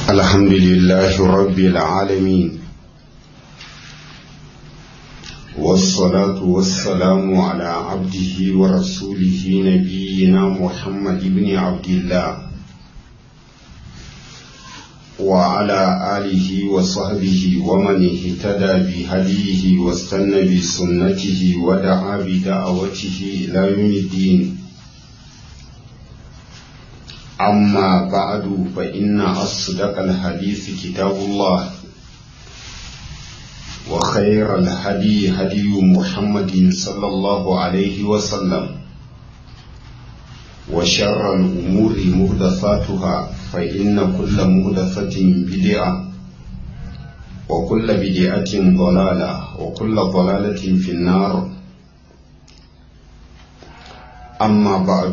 الحمد لله رب العالمين والصلاة والسلام على عبده ورسوله نبينا محمد بن عبد الله وعلى آله وصحبه ومن اهتدى بهديه واستنى بسنته ودعا بدعوته إلى يوم الدين أما بعد فإن أصدق الحديث كتاب الله وخير الهدي هدي محمد صلى الله عليه وسلم وشر الأمور مهدثاتها فإن كل مهدثة بدعة وكل بدعة ضلالة وكل ضلالة في النار أما بعد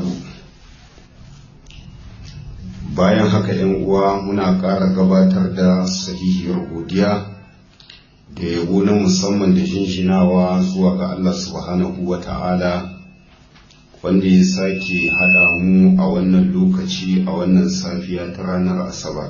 bayan haka yan uwa muna ƙara gabatar da sahihiyar godiya da yabo na musamman da jinjinawa zuwa ga Allah subhanahu wa ta'ala wanda ya sake haɗa mu a wannan lokaci a wannan safiya ta ranar asabar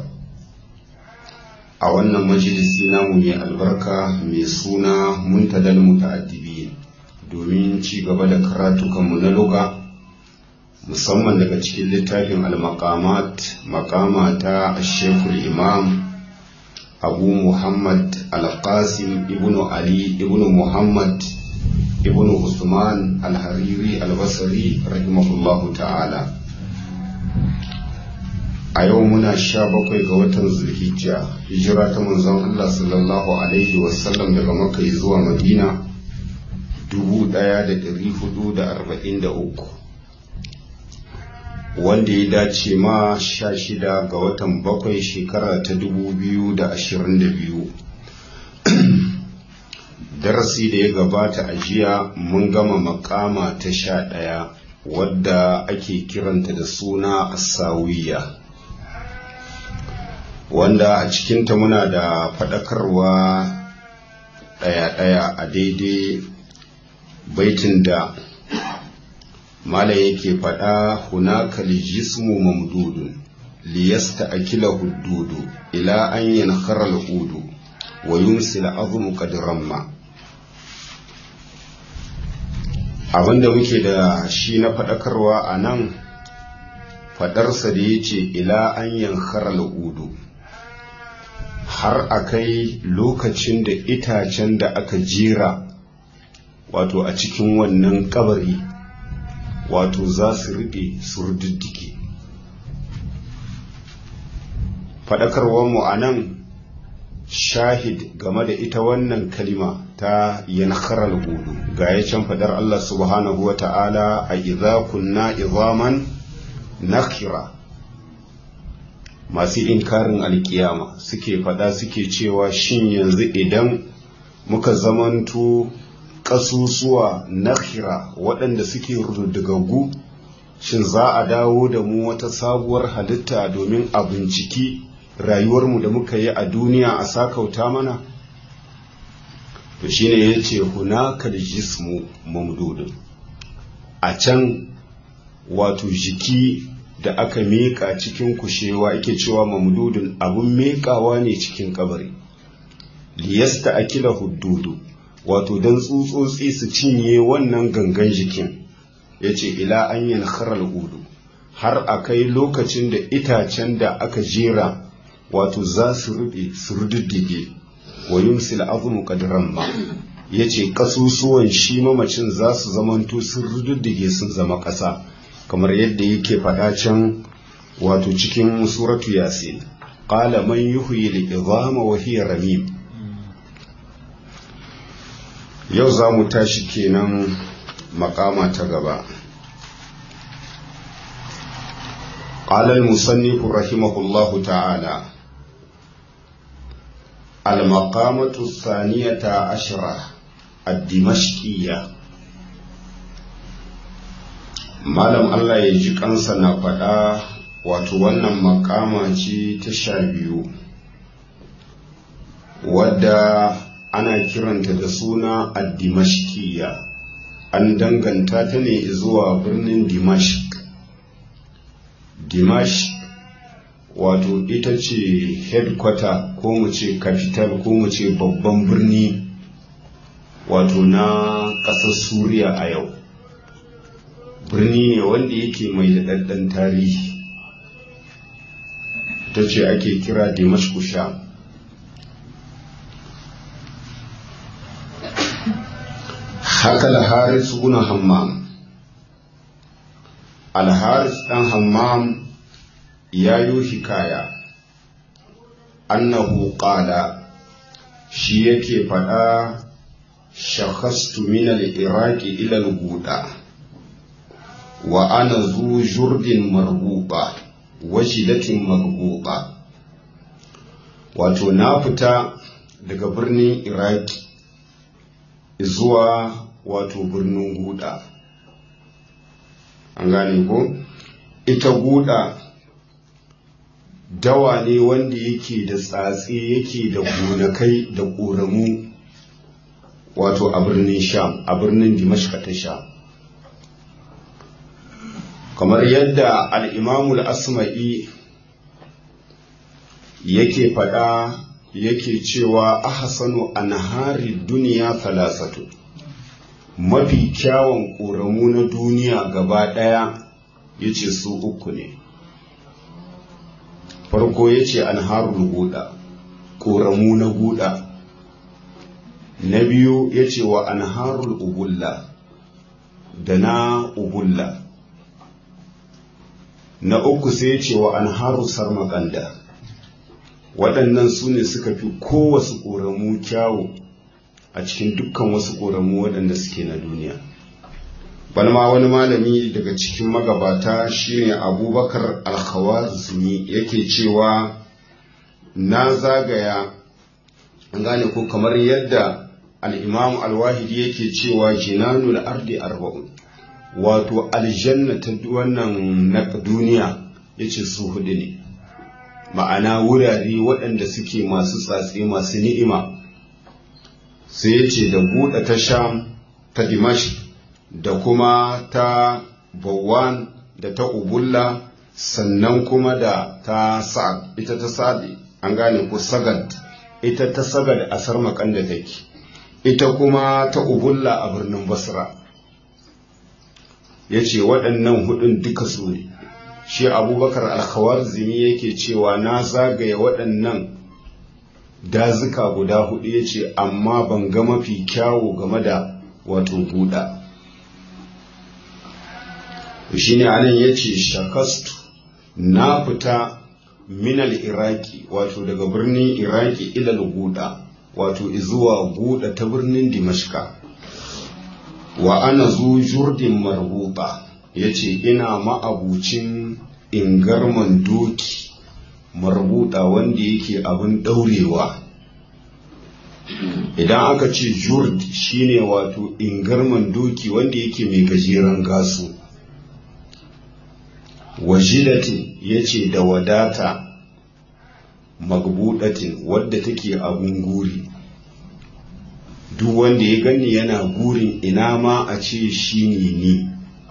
a wannan majalisi namu mai albarka mai suna muntadal muta'addibi domin ci gaba da karatukanmu na luga musamman daga cikin littafin al-maqamat maqama ta shekul imam abu muhammad al-qasim ibnu ali ibnu muhammad ibnu usman al-hariri al-basri rahimahullahu ta'ala a yau muna sha bakwai ga watan zulhijja hijira ta manzon allah sallallahu alaihi wasallam daga makka zuwa madina 1443 wanda ya dace ma sha shida ga watan bakwai shekara ta dubu biyu da ashirin da biyu darasi da ya gabata a jiya mun gama makama ta sha ɗaya wadda ake kiranta da suna asawiya wanda a cikinta muna da faɗakarwa ɗaya-ɗaya a daidai baitin da mala yake faɗa hunaka jismu mamdudun liyasta akila huddudu ila an yankhara al-udu wa yumsil azmu qad ramma abinda muke da shi na faɗakarwa a nan faɗarsa da ya ce ila an yankhara al-udu har a kai lokacin da itacen da aka jera wato a cikin wannan kabari wato za su riɓe su rududdike faɗakarwarmu a nan shahid game da ita wannan kalima ta yankharar gudu ga ya can faɗar Allah subhanahu wa ta'ala a idza kunna izaman nakira masu inkarin alkiyama suke faɗa suke cewa shin yanzu idan muka zamanto ƙasusuwa nakira waɗanda suke rududdugagu shin za a dawo da mu wata sabuwar halitta domin a binciki rayuwarmu da muka yi a duniya a sakauta mana to shine ya ce hunakal jismu mamdudun a can wato jiki da aka miƙa cikin kushewa ake cewa mamdudun abun miƙawa ne cikin kabari liyasta akila huddudu wato don tsutsotsi su cinye wannan gangan jikin ya ce ila an yin harar hudu har a kai lokacin da itacen da aka jera wato za su rube su rududdige wa yumsil azmu qadran ma ya ce kasusuwan shi mamacin za su zamanto sun rududdige sun zama ƙasa kamar yadda yake faɗa can wato cikin suratu yasin qala man yuhyi al-idhama wa hiya ramim yau za mu tashi kenan makama ta gaba قال المصنف رحمه الله تعالى المقامة الثانية عشرة الدمشقية malam Allah ya ji kansa na faɗa wato wannan makama ce ta sha biyu wadda ana kiranta da suna addimashkiya an danganta ta ne zuwa birnin dimashq dimash wato ita ce headquarter ko mu ce capital ko mu ce babban birni wato na ƙasar suriya a yau birni ne wanda yake mai daɗaɗɗen tarihi ta ce ake kira dimashku sha haka al-haris ibn hammam al-haris dan hammam ya yi hikaya annahu qala shi yake faɗa shakhastu min al-iraqi ila al-guda wa ana zu jurdin marbuba wajilatin marbuba wato na fita daga birnin iraki zuwa wato birnin guda an gane ko ita guda dawa ne wanda yake da tsatsi yake da gonakai da ƙoramu wato a birnin sham a birnin dimashka ta sham kamar yadda al'imamul asma'i yake faɗa yake cewa ahsanu anhari duniya talasatu mafi kyawun ƙoramu na duniya gaba ɗaya ya ce su uku ne farko ya ce anharul guda ƙoramu na guda na biyu ya ce wa anharul ubulla da na ubulla na uku sai ya ce wa anharu sarmakanda waɗannan su ne suka fi kowasu ƙoramu kyawu a cikin dukkan wasu ƙoramu waɗanda suke na duniya balma wani malami daga cikin magabata shine abubakar alkhawazmi yake cewa na zagaya an gane ko kamar yadda al'imam alwahidi yake cewa jinanul ardi arba'un wato aljanna ta wannan na duniya yace su hudu ne ma'ana wurare waɗanda suke masu tsatsi masu ni'ima sai ya ce da buɗe ta sham ta dimash da kuma ta bawan da ta ubulla sannan kuma da ta sa'ad ita ta sa'ad an gane ko sagad ita ta sagad a sarmakan da take ita kuma ta ubulla a birnin basra ya ce waɗannan hudun duka su ne shi abubakar alkhawarzimi yake cewa na zagaye waɗannan dazuka guda hudu ya ce amma ban ga mafi kyawu game da wato buɗa shi ne anan ya ce shakastu na fita minal iraki wato daga birnin iraki ilal guda wato izuwa guda ta birnin dimashka wa ana zu jurdin marbuta ya ce ina ma'abucin ingarman doki marbuta wanda yake abin ɗaurewa idan aka ce jurd shine wato ingarman doki wanda yake mai gajeren gasu wajilatin ya ce da wadata magbudatin wadda take abun guri duk wanda ya gani yana gurin ina ma a ce shi ne ni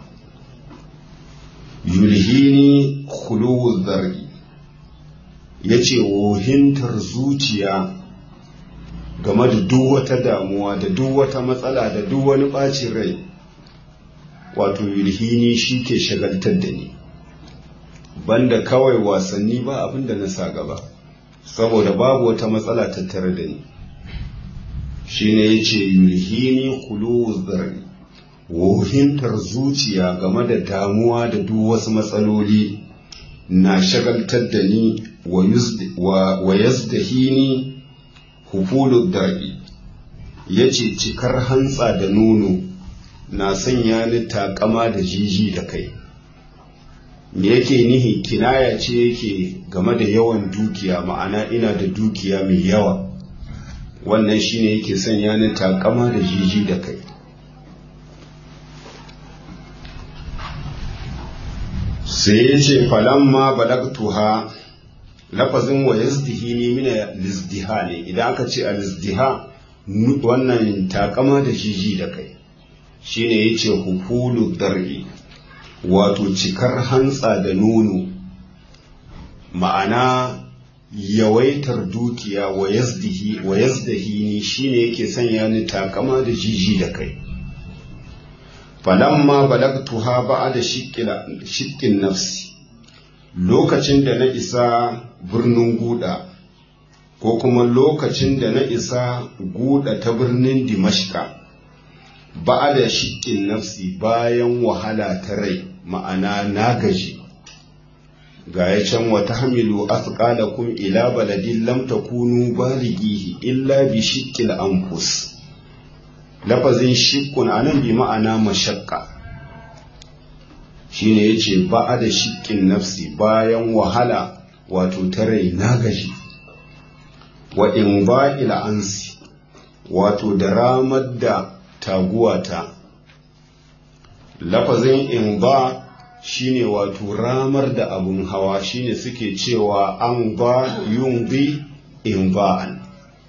yulhini khuluwu zargi ya ce wohintar zuciya game da duk wata damuwa da duk wata matsala da duk wani ɓacin rai wato yulhini shi ke shagaltar da ni banda kawai wasanni ba abin da na sa gaba saboda babu wata matsala tattare da ni shine yace yulhini khuluwu zarri wohintar zuciya game da damuwa da duk wasu matsaloli na shagaltar da ni wa yazdahini hufulu dar'i yace cikar hantsa da nono na sanya ni takama da jiji da kai me yake nihi kinaya ce yake game da yawan dukiya ma'ana ina da dukiya mai yawa wannan shine yake sanya ni takama da jiji da kai sai ya ce falamma balagtuha lafazin wa yazdihini mina lizdiha ne idan aka ce a lizdiha wannan takama da jiji da kai shine yace hufulu dar'i wato cikar hantsa da nono ma'ana yawaitar dukiya wa yazdihi wa yazdahini shine yake sanya ni takama da jiji da kai falamma balagtuha ba'da shiqqin nafsi lokacin da na isa birnin guda ko kuma lokacin da na isa guda ta birnin dimashka ba'da shiqqin nafsi bayan wahala ta rai ma'ana na gaji ga ya can wata hamilu asqalakum ila baladin lam takunu balighihi illa bi shiqqil anfus lafazin shiqqun anan bi ma'ana mashaqqa shine yace ba'a da shiqqin nafsi bayan wahala wato tare na gaji wa in ba'il ansi wato da ramar da taguwata lafazin in ba shine wato ramar da abun hawa shine suke cewa an ba yun bi in ba'an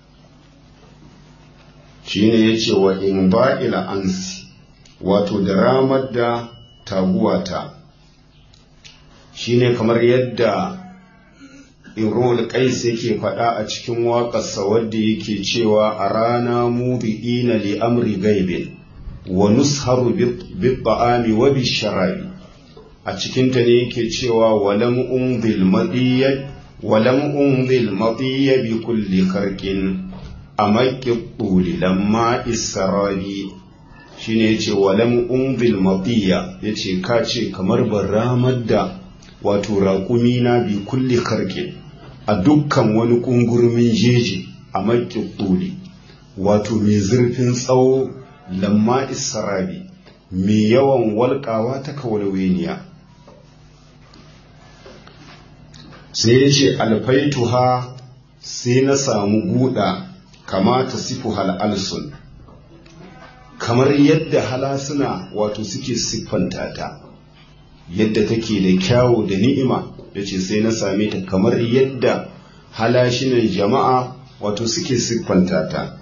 shine ya ce wa in ba ila ansi wato da ramar da taguwata shine kamar yadda imrul qais yake faɗa a cikin waƙarsa wadda yake cewa a rana mubi'ina li amri gaibin wa nusharu bi ta'ami wa bi sharabi a cikinta ne yake cewa walam umbil madiyya walam umbil madiyya bi kulli kharqin amakki tuli lamma israbi shine yace walam umbil madiyya yace ka ce kamar baramar da wato raƙumi na bi kulli kharqin a dukkan wani kungurmin jeji a makki tuli wato mai zurfin tsawo lamma israbi mai yawan walƙawa ta kawalweniya sai ya ce alfaituha sai na samu guda kama ta sifu al'alsun kamar yadda halasuna wato suke siffanta ta yadda take da kyawu da ni'ima ya ce sai na same ta kamar yadda halashinan jama'a wato suke siffanta ta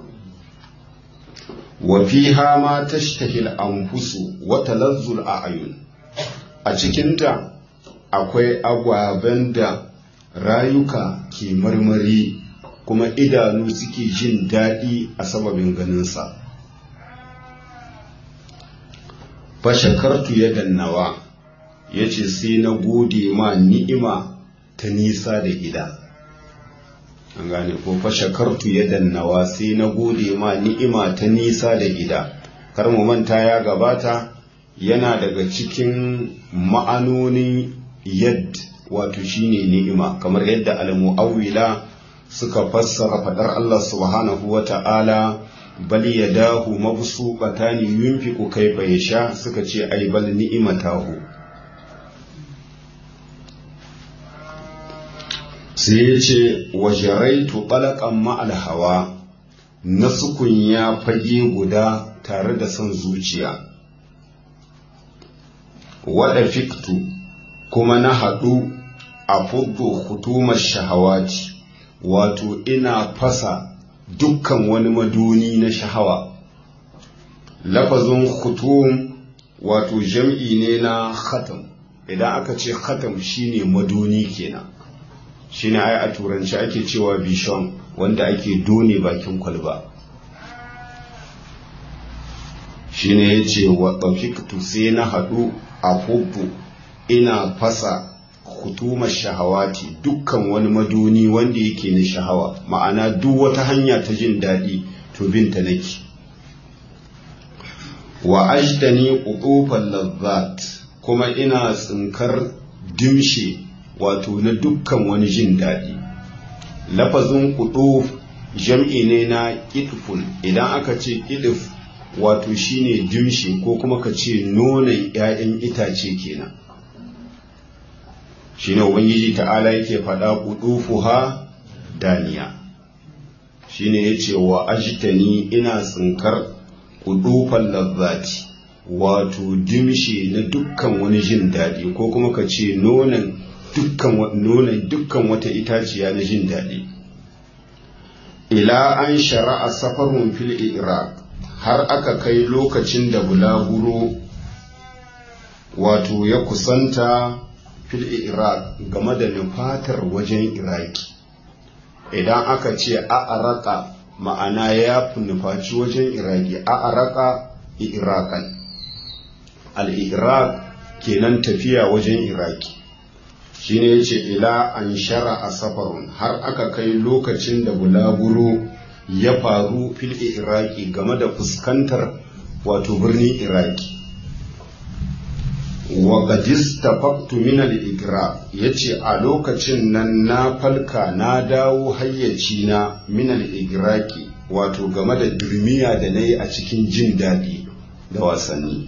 wa fiha ma tashtahil anfusu wa talazzul a'yun a cikinta akwai agwaben da rayuka ke marmari kuma idanu suke jin daɗi a sababin ganinsa fashakartu ya dannawa ya ce sai na gode ma ni'ima ta nisa da gida an gane ko fashakartu ya dannawa sai na gode ma ni'ima ta nisa da gida kar mu manta ya gabata yana daga cikin ma'anonin yadda wato shine ni'ima kamar yadda al-mu'awwila suka fassara fadar Allah subhanahu wa ta'ala bal yadahu mabsuqatani yunfiqu kayfa yasha suka ce ai bal ni'imatahu sai ya ce wa jaraitu talaqan ma'al hawa nasukun ya fage guda tare da son zuciya wada fiktu kuma na haɗu a fuddo hutumar shahawati wato ina fasa dukkan wani maduni na shahawa lafazin hutum wato jam'i ne na khatam idan aka ce khatam shine maduni kenan shine ai a turanci ake cewa bishon wanda ake done bakin kwalba shine yace wa tafiktu sai na haɗu a fuddo ina fasa hutumar shahawati dukkan wani maduni wanda yake na shahawa ma'ana duk wata hanya ta jin daɗi to binta nake wa ajdani qutufal lazzat kuma ina tsinkar dimshe wato na dukkan wani jin daɗi lafazin qutuf jam'i ne na qitfun idan aka ce qitf wato shine dimshe ko kuma ka ce nonon 'ya'yan itace kenan shine ubangiji ta'ala yake faɗa qudufuha daniya shine yace wa ajtani ina tsinkar qudufal lazzati wato dimshi na dukkan wani jin daɗi ko kuma ka ce nonon dukkan nonon dukkan wata itaciya na jin daɗi ila an shara'a safarun fil iraq har aka kai lokacin da bulaguro wato ya kusanta fil iraq game da nufatar wajen iraki idan aka ce a'araka ma'ana ya nufaci wajen iraki a'araka irakan al-iraq kenan tafiya wajen iraki shine yace ila an shara a safarun har aka kai lokacin da bulaguro ya faru fil iraki game da fuskantar wato birnin iraki wa qadis tafaqtu min al-igra yace a lokacin nan na falka na dawo hayyaci na min al-igraki wato game da durmiya da nayi a cikin jin daɗi da wasanni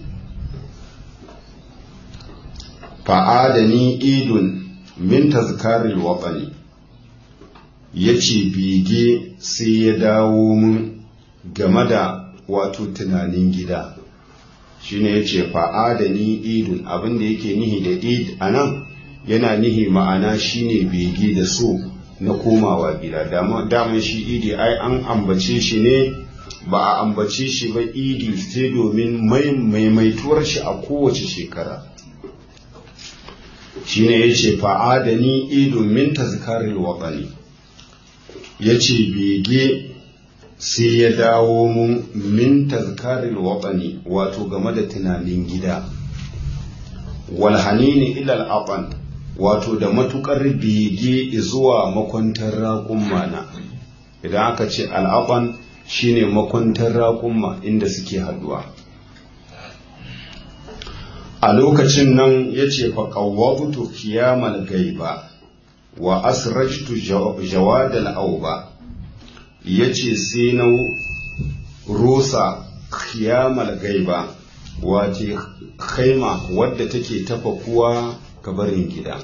fa'adani idun min tazkaril watsani ya ce bege sai ya dawo mun game da wato tunanin gida shine ya ce fa'adani idun abinda yake nihi da id a nan yana nihi ma'ana shine bege da so na komawa gida daman shi idi ai an ambace shi ne ba a ambace shi ba idi sai domin maimaituwar shi a kowace shekara shine yace fa'adani idun min tazkaril waqani yace bege sai ya dawo mun min tazkaril waqani wato game da tunanin gida wal hanini ila al wato da matukar bege zuwa makwantar raƙumma na idan aka ce al'aban shine makwantar raƙumma inda suke haduwa a lokacin nan ya ce faƙawwabutu kiyamal gaiba wa asrajtu jawadal auba ya ce sai na rusa kiyamal gaiba wace kaima wadda take tafa kuwa kabarin gida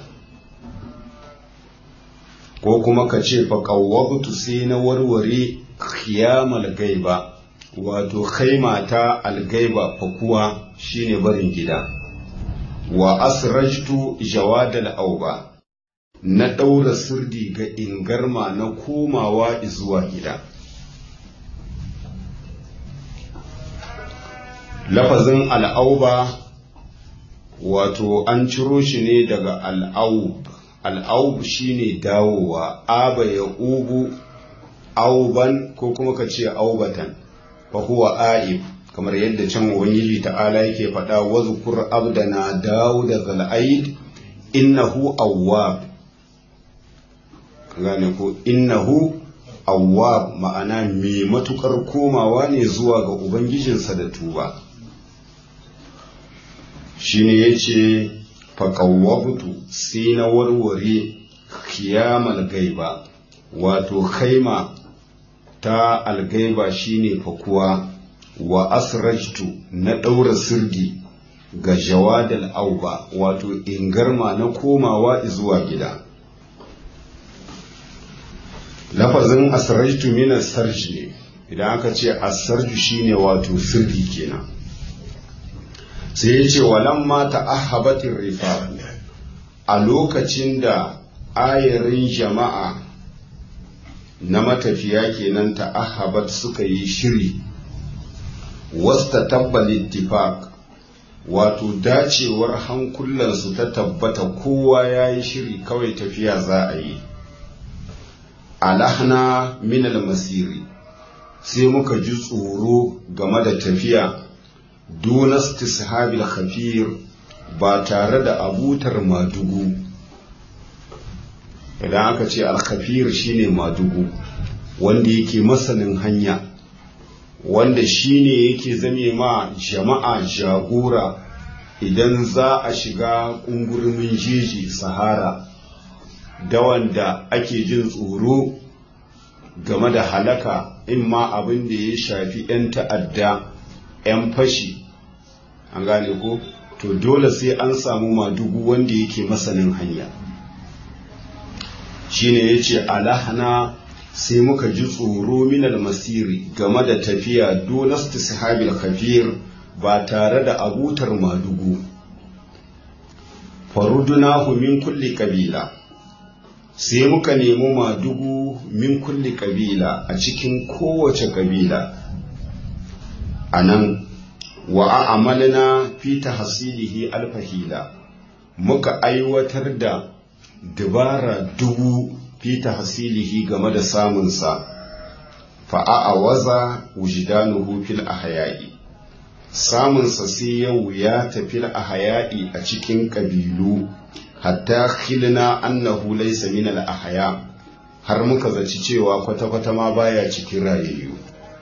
ko kuma ka ce faƙawwabutu sai na warware kiyamal gaiba wato kaima ta algaiba fakuwa shine barin gida wa asrajtu jawadal auba na ɗaura sirdi ga ingarma na komawa zuwa gida lafazin al'auba wato an ciro shi ne daga al'aub al'aub shine dawowa aba ya ubu auban ko kuma ka ce aubatan fa huwa aib kamar yadda can ubangiji ta'ala yake faɗa wa zukur abdana dawud zal aid innahu awwab gane ko innahu awwab ma'ana mai matukar komawa ne zuwa ga ubangijinsa da tuba shine yace faqawwabtu sai na warware kiyamal gaiba wato khaima ta algaiba shine fakuwa wa asrajtu na ɗaura sirdi ga jawadal auba wato ingarma na komawa zuwa gida lafazin asrajtu min sarji ne idan aka ce asarju shine wato sirdi kenan sai ya ce walamma ta'ahabatir rifa a lokacin da ayarin jama'a na matafiya kenan ta'ahabat suka yi shiri wasta tabbal ittifaq wato dacewar hankulansu ta tabbata kowa ya yi shiri kawai tafiya za a yi alahna min masiri sai muka ji tsoro game da tafiya dunas tishabil khafir ba tare da abutar madugu idan aka ce alkhafir shine madugu wanda yake masanin hanya wanda shine yake zame ma jama'a jagora idan za a shiga ƙungurmin jeji sahara da wanda ake jin tsoro game da halaka in ma abin da ya shafi 'yan ta'adda 'yan fashi an gane ko to dole sai an samu madugu wanda yake masanin hanya shine ya ce alahana sai muka ji tsoro minal masiri game da tafiya donas sahabil kafir ba tare da abutar madugu farudunahu min kulli kabila sai muka nemi madugu min kulli kabila a cikin kowace kabila a nan wa a'amalna fi tahsilihi alfahila muka aiwatar da dabara dubu fi tahsilihi game da samunsa fa'a'awaza wujidanuhu fil ahya'i samunsa sai ya wuya ta fil ahya'i a cikin ƙabilu hatta khilna annahu laysa min al ahya har muka zaci cewa kwata-kwata ma baya cikin rayayyu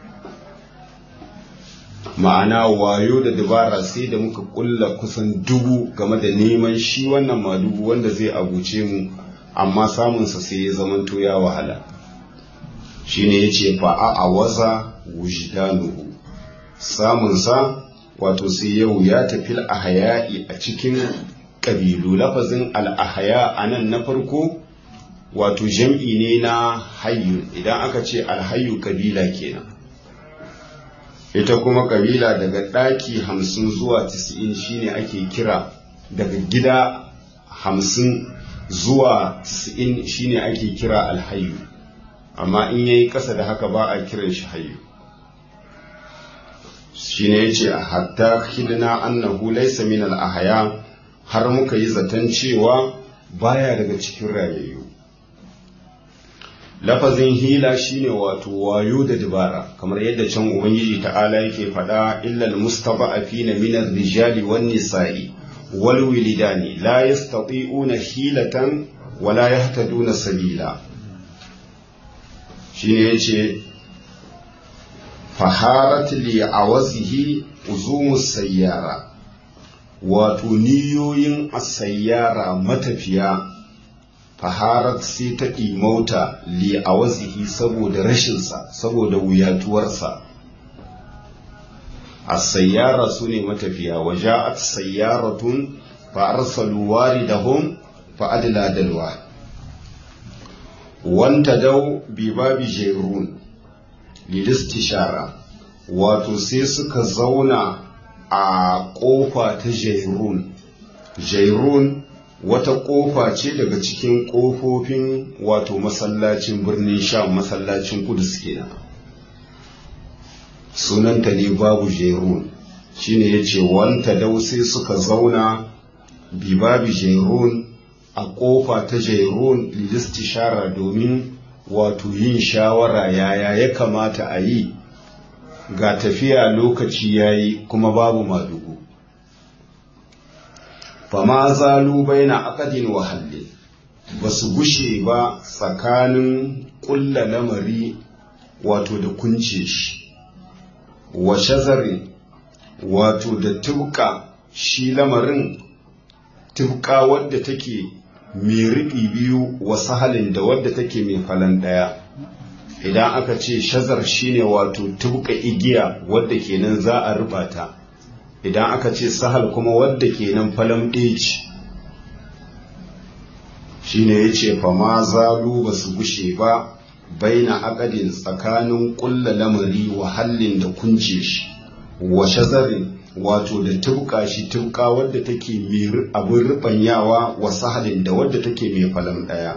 ma'ana wayo da dabara sai da muka kulla kusan dubu game da neman shi wannan madubu wanda zai abuce mu amma samunsa sai ya zamanto ya wahala shine ya ce fa'a a waza wujdanuhu samunsa wato sai yau ya tafi al'ahaya'i a cikin ƙabilu lafazin al'ahaya a nan na farko wato jam'i ne na hayyu idan aka ce alhayu ƙabila kenan ita kuma ƙabila daga ɗaki hamsin zuwa tis'in shine ake kira daga gida hamsin zuwa tis'in shine ake kira alhayu amma in yayi ƙasa da haka ba a kiran shi hayu shine yace hatta khidna annahu laysa min al-ahya har muka yi zaton cewa baya daga cikin rayayyu lafazin hila shine wato wayo da dabara kamar yadda can ubangiji ta'ala yake faɗa illal mustada'afina min ar-rijali wan nisa'i wal wilidani la yastati'una hilatan wala yahtaduna sabila shine yace faharat li awazihi uzumus sayyara wato niyoyin asayyara matafiya faharat sai ta ɗimauta li awazihi saboda rashinsa saboda wuyatuwarsa asayyara su ne matafiya waja'at sayyaratun fa arsalu waridahum fa adla dalwa wanta dau bi babi jerun lilistishara wato sai suka zauna a ƙofa ta jairun jairun wata ƙofa ce daga cikin ƙofofin wato masallacin birnin sham masallacin kudus kenan sunanta ne babu jairun shine ya ce wanta dau sai suka zauna bi babu jairun a ƙofa ta jairun lilistishara domin wato yin shawara yaya ya kamata a yi ga tafiya lokaci ya yi kuma babu madugu fama zalu baina akadin wahalle ba su gushe ba tsakanin ƙulla lamari wato da kunce shi wa shazari wato da tubka shi lamarin tubka wadda take mai riɓi biyu wasu halin da wadda take mai falan ɗaya idan aka ce shazar shine wato tubka igiya wadda kenan za a ruba ta idan aka ce sahal kuma wadda kenan falan ɗeci shine ya ce fama zalu ba su gushe ba baina akadin tsakanin ƙulla lamari wa hallin da kunce shi wa shazarin wato da tubka shi tubka wadda take abin rubanyawa wa sahalin da wadda take mai falan ɗaya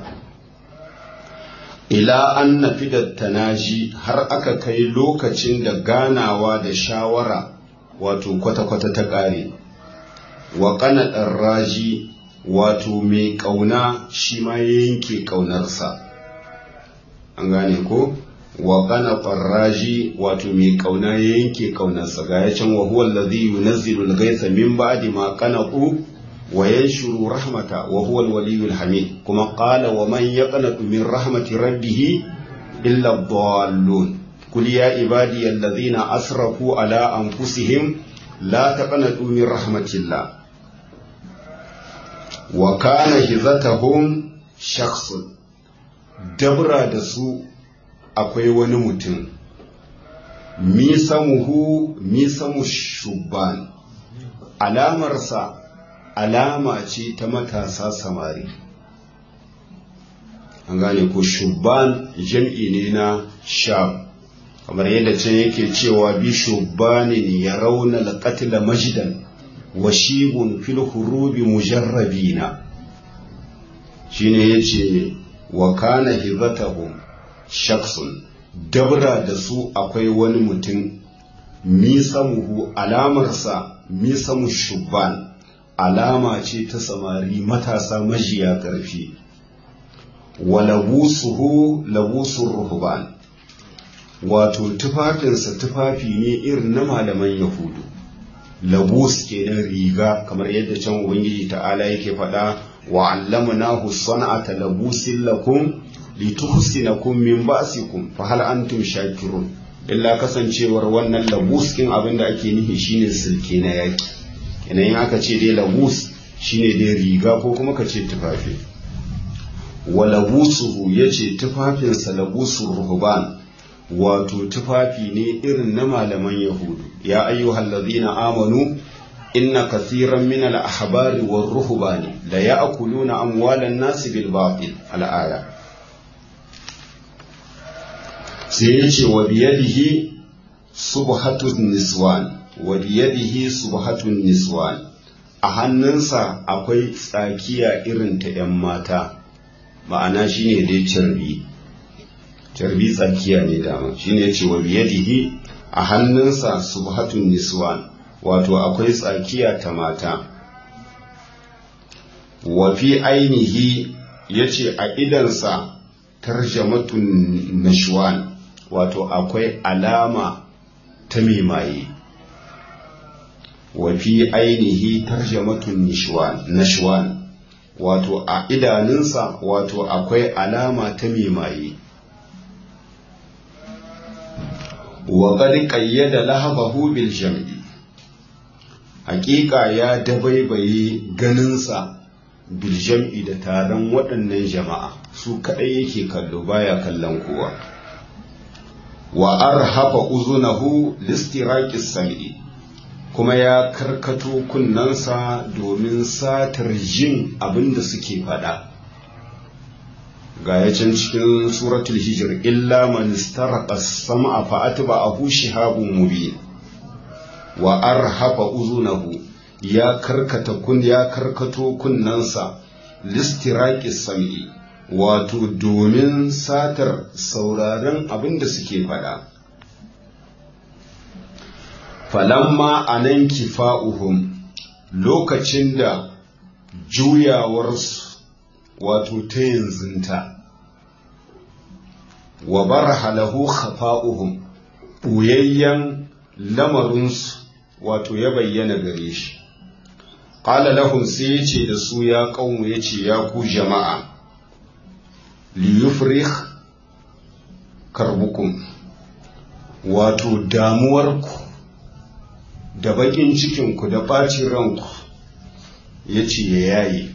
ila an nafi da tanaji har aka kai lokacin da ganawa da shawara wato kwata-kwata ta ƙare wa ƙanaɗar raji wato mai ƙauna shi ma ya yanke ƙaunarsa an gane ko wa kana qarraji wato mai kauna ya yanke kaunarsa ga ya can wa huwa allazi yunazzilu al-ghaytha min ba'di ma qanatu wa yanshuru rahmata wa huwa al-waliyyul hamid kuma qala wa man yaqnatu min rahmati rabbih illa ad-dallun qul ya ibadi allazina asrafu ala anfusihim la taqnatu min rahmatillah wa kana hizatuhum shakhsun dabra da su akwai wani mutum misamuhu misamu shubban alamarsa alama ce ta matasa samari an gane ko shubban jam'i ne na shab kamar yadda can yake cewa bi shubbanin ya rauna laƙatila majidan wa shibun fil hurubi mujarrabina shine yace wa kana hizatahum shaksun dabra da su akwai wani mutum misamuhu alamarsa misamu shubban alama ce ta samari matasa majiya ƙarfi wa labusuhu labusun ruhban wato tufafinsa tufafi ne irin na malaman yahudu labus kenan riga kamar yadda can ubangiji ta'ala yake faɗa wa allamnahu sana'ata labusin lakum lituhsinakum min ba'sikum fa hal antum shakirun illa kasancewar wannan labus kin abinda ake nufi shine silke na yaki idan aka ce dai labus shine dai riga ko kuma ka ce tufafi wa labusuhu yace tufafinsa labusun ruhban wato tufafi ne irin na malaman yahudu ya ayyuhal ladhina amanu inna kathiran min al ahbari war ruhbani la ya'kuluna amwalan nas bil batil al aya sai yace wa biyadihi subhatun niswan wa biyadihi subhatun niswan a hannunsa akwai tsakiya irin ta 'yan mata ma'ana shine dai carbi carbi tsakiya ne dama shine yace wa biyadihi a hannunsa subhatun niswan wato akwai tsakiya ta mata wa fi ainihi yace a idansa tarjamatun nashwan wato akwai alama ta mimaye wa fi ainihi tarjamatun nashwan wato a idanunsa wato akwai alama ta mimaye wa qad qayyada lahabahu bil jam'i haƙiƙa ya dabaibaye ganinsa bil jam'i da taron waɗannan jama'a su kaɗai yake kallo baya kallon kowa wa arhafa uzunahu listiraqis sam'i kuma ya karkato kunnansa domin satar jin abin da suke faɗa ga ya can cikin suratul hijir illa man istaraqa sam'a fa atba'ahu shihabun mubin wa arhafa uzunahu ya karkata kun ya karkato kunnansa listiraqis sam'i wato domin satar sauraron abin da suke faɗa falamma anan kifa'uhum lokacin da juyawarsu wato ta yanzunta wa barha lahu khafa'uhum ɓuyayyen lamarinsu wato ya bayyana gare shi qala lahum sai ya ce da su ya ƙaunu ya ce ya ku jama'a liyufrih karbukum wato damuwarku da baƙin cikinku da ɓacin ranku ya ce ya yaye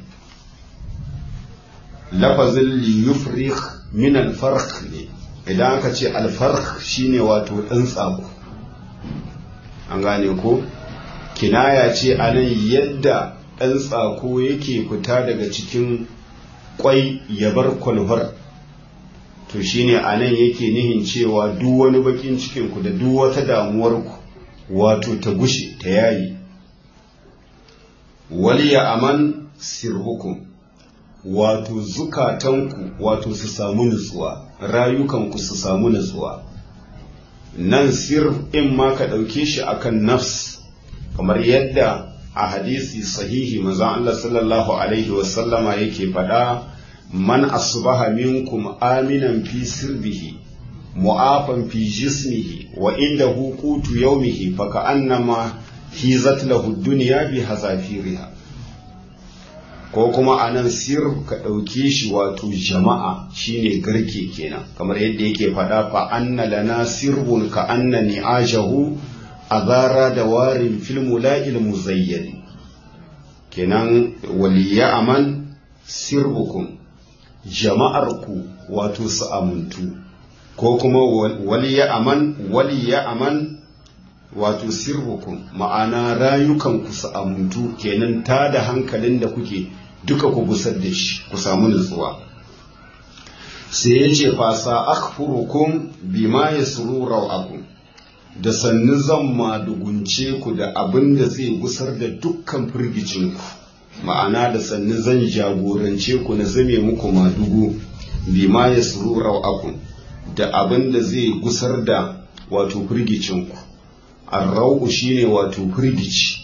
lafazin liyufrih min alfarq ne idan aka ce alfarq shine wato ɗan tsako an gane ko kinaya ce a nan yadda ɗan tsako yake fita daga cikin kwai ya bar kwalbar to shine a nan yake nihin cewa duk wani bakin cikinku da duk wata damuwarku wato ta gushe ta yayi waliya aman sirhukum wato zukatanku wato su samu nutsuwa rayukanku su samu nutsuwa nan sir in ma ka ɗauke shi akan nafs kamar yadda a hadisi sahihi manzon Allah sallallahu alaihi wasallama yake faɗa man asbaha minkum aminan fi sirbihi mu'afan fi jismihi wa indahu qutu yawmihi fa ka'annama hizat lahu dunya bi hazafiriha ko kuma anan sir ka ɗauke shi wato jama'a shine garke kenan kamar yadda yake faɗa fa anna lana sirbun ka anna ni'ajahu azara da warin fil mula'il muzayyani kenan waliya aman sirbukum jama'arku wato su amuntu ko kuma waliya aman waliya aman wato sirbukum ma'ana rayukanku su amuntu kenan ta da hankalin da kuke duka ku gusar da shi ku samu nutsuwa sai ya ce fasa akhfurukum bima yasru rawakum da sannu zan madugunce ku da abin da zai gusar da dukkan firgicinku ma'ana da sannu zan jagorance ku na zame muku madugu bima ya suru rau'akun da abin da zai gusar da wato firgicinku arrau'u shine wato firgici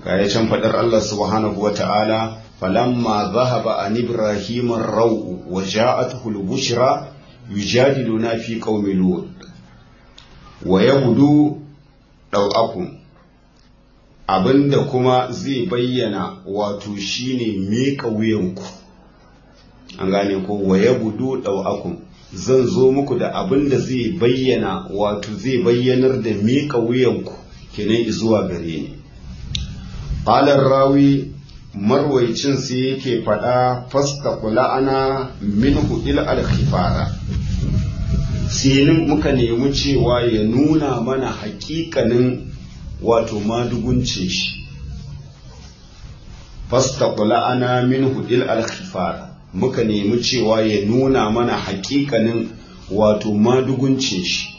kaya can faɗar Allah subhanahu wa ta'ala falamma zahaba an ibrahim ar-ra'u wa ja'atuhu al-bushra yujadiluna fi qaumi lut wa yabudu daw'akum abinda kuma zai bayyana wato shine meka wuyanku an gane ko wa yabudu daw'akum zan zo muku da abinda zai bayyana wato zai bayyanar da meka wuyanku kenan zuwa gare ni Ƙalar rawi marwaicin sai yake faɗa fasta kula ana minhu il alkhifara sai muka nemi cewa ya nuna mana hakikanin wato maduguncin shi fasta kula ana minhu il alkhifara muka nemi cewa ya nuna mana hakikanin wato maduguncin shi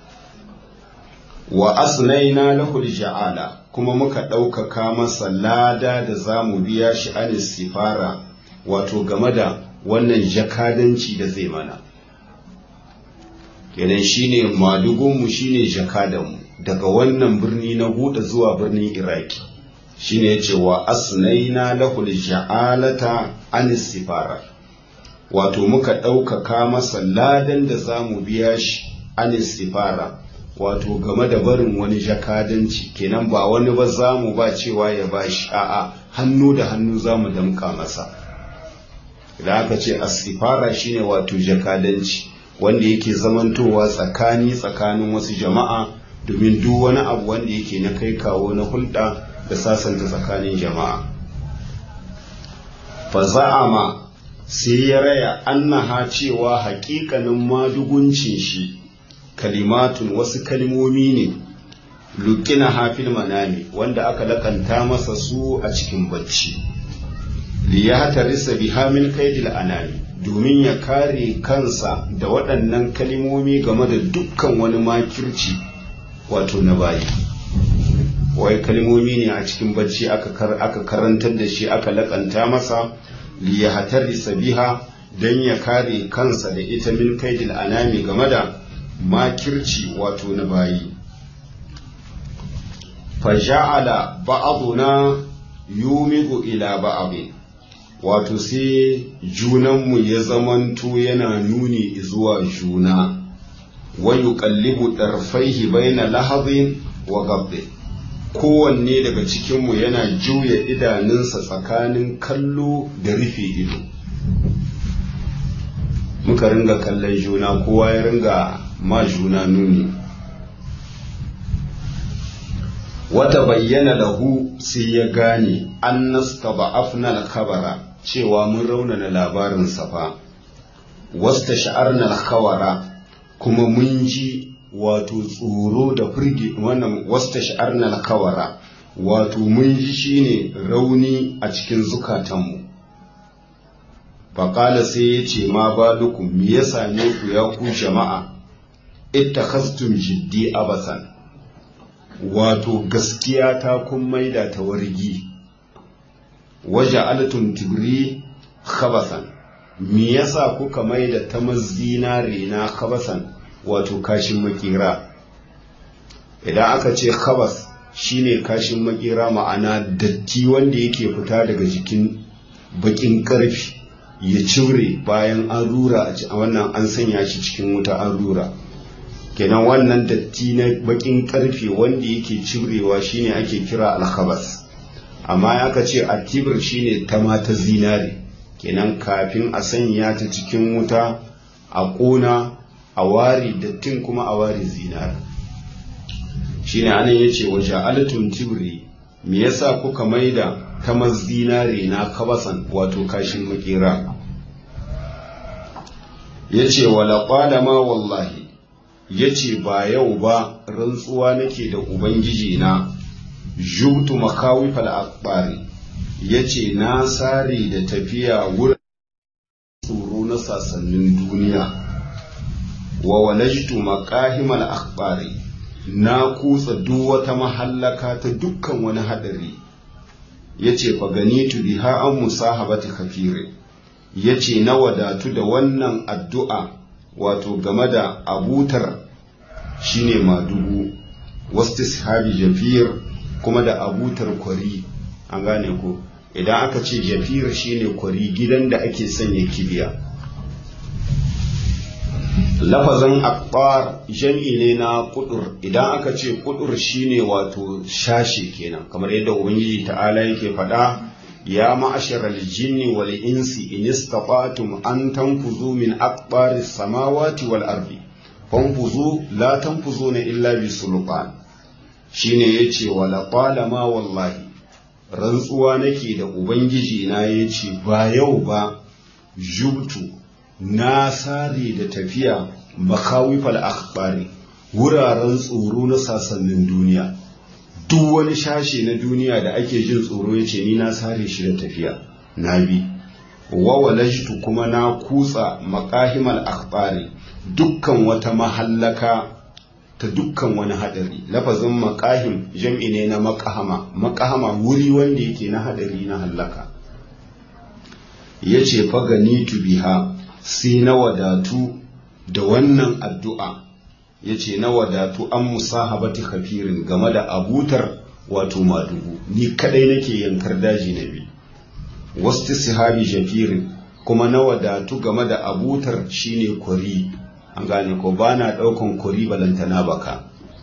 wa asnaina lahul ja'ala kuma muka ɗaukaka masa lada da za mu biya shi an sifara wato game da wannan jakadanci da zai mana kenan shine madugunmu shine jakadanmu daga wannan birni na huda zuwa birnin iraki shine ya ce wa asnaina lahul ja'alata an sifara wato muka ɗaukaka masa ladan da za mu biya shi an sifara wato game da barin wani jakadanci kenan ba wani ba za mu ba cewa ya ba shi a'a hannu da hannu za mu damka masa idan aka ce asifara shine wato jakadanci wanda yake zamantowa tsakani tsakanin wasu jama'a domin duk wani abu wanda yake na kai kawo na hulɗa da sasanta tsakanin jama'a fa za'ama sai ya raya annaha cewa haƙiƙanin maduguncin shi kalimatun wasu kalmomi ne lukina hafil manami wanda aka lakanta masa su a cikin bacci liyatarisa biha min kaidil anami domin ya kare kansa da waɗannan kalmomi game da dukkan wani makirci wato na bayi wai kalmomi ne a cikin bacci aka karantar da shi aka lakanta masa liyatarisa biha don ya kare kansa da ita min kaidil anami game da makirci wato na bayi faja'ala ba'aduna yumigu ila ba'abin wato sai junanmu ya zamanto yana nuni zuwa juna wa yuqallibu darfaihi baina lahadin wa gabdin kowanne daga cikinmu yana juya idanunsa tsakanin kallo da rufe ido muka ringa kallon juna kowa ya ringa ma juna nuni wata bayyana lahu sai ya gane an nasta ba'afna al-khabara cewa mun raunana labarin safa wasta sha'arna al-khawara kuma mun ji wato tsoro da firgi wannan wasta sha'arna al-khawara wato mun ji shine rauni a cikin zukatanmu faƙala sai ya ce ma balukum me ya same ku ya ku jama'a ittakhastum jiddi abasan wato gaskiya ta kun maida ta wargi waje altun tibri khabasan me yasa kuka maida ta mazinare na khabasan wato kashin makira idan aka ce khabas shine kashin makira ma'ana datti wanda yake fita daga jikin bakin karfi ya cire bayan an rura a wannan an sanya shi cikin wuta an rura kenan wannan datti na bakin karfe wanda yake cirewa shine ake kira alkhabas amma aka ce atibir shine ta mata zinare kenan kafin a sanya ta cikin wuta a ƙona a wari dattin kuma a wari zinare shine anan yace wa ja'alatum tibri me yasa kuka maida ta zinare na kabasan wato kashin makera yace wala qala ma wallahi ya ce ba yau ba rantsuwa nake da ubangiji na jubtu makawifal akbari ya ce na sare da tafiya wurin tsoro na sasannin duniya wa walajtu makahimal akbari na kutsa duk wata mahallaka ta dukkan wani hadari ya ce faganitu biha an musahabati kafire ya ce na wadatu da wannan addu'a wato game da abutar shine madugu wasu sahabi jafir kuma da abutar kwari an gane ko idan aka ce jafir shine kwari gidan da ake sanya kibiya lafazin akbar jam'i ne na kudur idan aka ce kudur shine wato shashi kenan kamar yadda ubangiji ta'ala yake faɗa ya ma'asharal jinni wal insi in istata'tum an tanfuzu min akbari samawati wal ardi fanfuzu la tanfuzuna illa bi sultan shine yace wala qalama wallahi rantsuwa nake da ubangiji na yace ba yau ba jubtu na sare da tafiya makawifal akhbari wuraren tsoro na sasannin duniya duk wani shashe na duniya da ake jin tsoro ya ce ni na sare shi da tafiya na bi wawalashtu kuma na kutsa makahimal akhbari dukkan wata mahallaka ta dukkan wani hadari lafazin makahim jam'i ne na makahama makahama wuri wanda yake na hadari na hallaka yace faganitu biha sai na wadatu da wannan addu'a ya ce na wadatu an musahabati kafirin game da abutar wato madugu ni kadai nake yankar daji na bi wasu sihabi jafirin kuma na wadatu game da abutar shine kwari an gane ko ba na ɗaukan kwari balantana baka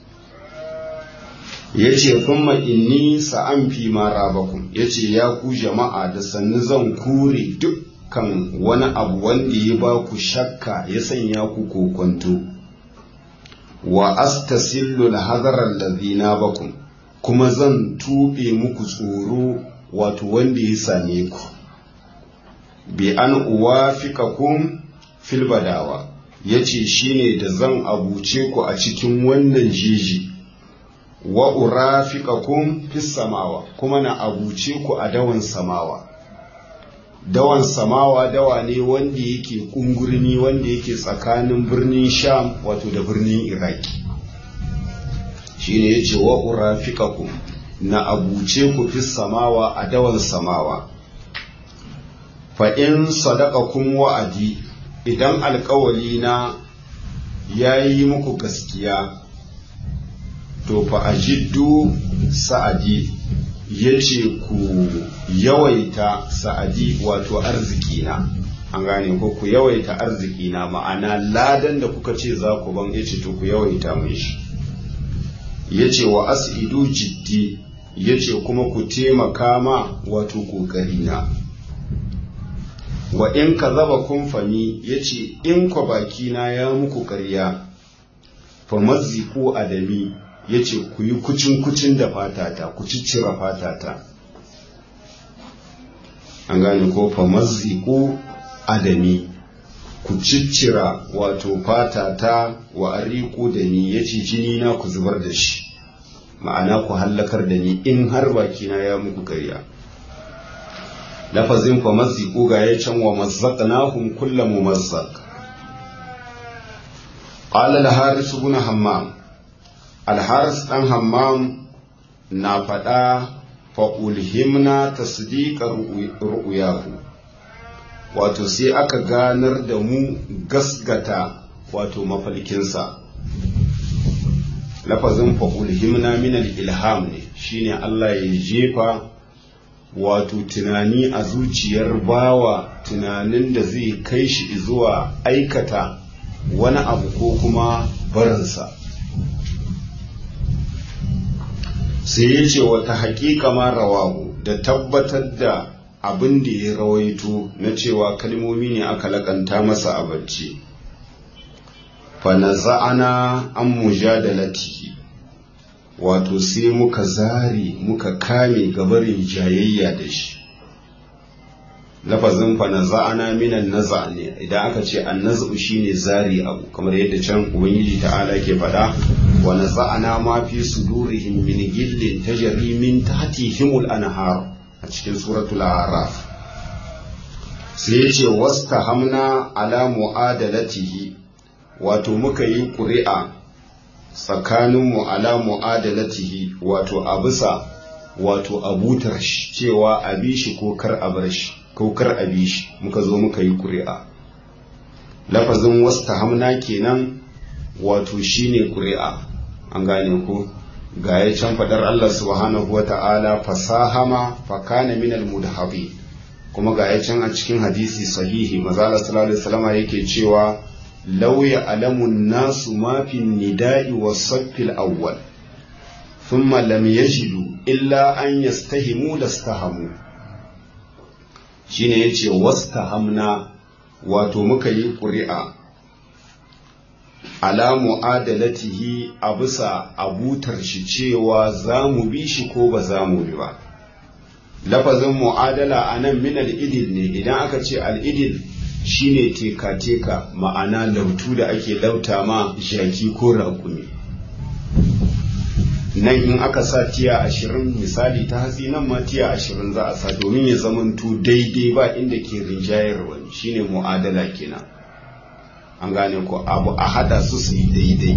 ya ce kuma inni sa'an fi mara bakun ya ce ya ku jama'a da sannu zan kure duk kan wani abu wanda ya ba ku shakka ya sanya ku kokonto wa astasillu al-hadarar ladina bakum kuma zan tube muku tsoro wato wanda ya same ku bi an uwafikakum fil badawa yace shine da zan abuce ku a cikin wannan jiji wa urafiqakum fis samawa kuma na abuce ku a dawan samawa dawan samawa dawa ne wanda yake kungurni wanda yake tsakanin birnin sham wato da birnin iraki shine yace wa urafiqakum na abuce ku fi samawa a dawan samawa fa in sadaqakum wa'adi idan alkawali na yayi muku gaskiya to fa ajiddu sa'adi ya ce ku yawaita sa'adi wato arzikina an gane ko ku yawaita arzikina ma'ana ladan da kuka ce za ku ban ya ce to ku yawaita mun shi ya ce wa asidu jiddi ya ce kuma ku taimaka ma wato ƙoƙarina wa in ka zaba kun fami ya ce in kwa bakina ya muku ƙarya fa mazziku adami ya ce ku yi kucin-kucin da fatata ku ciccira fatata an gane ko fa mazziku adami ku ciccira wato fatata wa ariku da ni ya ce jini na ku zubar da shi ma'ana ku hallakar da ni in har bakina ya muku karya lafazin fa mazziku ga ya can wa mazzaqnahum kullu mumazzaq qala al-haris ibn hammam alharis ɗan hammam na faɗa fa'ulhimna tasdiƙar ru'uyahu wato sai aka ganar da mu gasgata wato mafalkinsa lafazin fa'ulhimna minal ilham ne shine Allah ya jefa wato tunani a zuciyar bawa tunanin da zai kai shi zuwa aikata wani abu ko kuma barinsa sai ya ce wata haƙiƙa ma rawahu da tabbatar da abin da ya rawaito na cewa kalmomi ne aka laƙanta masa a bacci fa naza'ana an mujadalatihi wato sai muka zari muka kame gabarin jayayya da shi lafazin fa naza'ana minan naza ne idan aka ce an nazu shine zari abu kamar yadda can ubangiji ta'ala ke faɗa wa naza'ana ma fi sudurihim min gillin tajri min tahtihim al-anhar a cikin suratul a'raf sai yace wastahamna ala mu'adalatihi wato muka yi ƙuri'a tsakaninmu ala mu'adalatihi wato a bisa wato abutar shi cewa a bi shi ko kar a bar shi ko kar a bi shi muka zo muka yi ƙuri'a lafazin wasta hamna kenan wato shine ƙuri'a an gane ko ga ya can fadar Allah subhanahu wata'ala fasahama fakana minal mudhabi kuma ga ya can a cikin hadisi sahihi mazala sallallahu alaihi wasallam yake cewa law ya'lamu nasu ma fi nida'i was-saffil awwal thumma lam yajidu illa an yastahimu lastahamu shine yace wastahamna wato muka yi ƙuri'a ala mu'adalatihi a bisa abutar shi cewa za mu bi shi ko ba za mu bi ba lafazin mu'adala a nan min al'idil ne idan aka ce al'idil shine teka-teka ma'ana lautu da ake lauta ma jaki ko raƙumi nan in aka sa tiya ashirin misali ta hatsi nan ma tiya ashirin za a sa domin ya zamanto daidai ba inda ke rinjayar wani shine mu'adala kenan an gane ko abu a hada su su yi daidai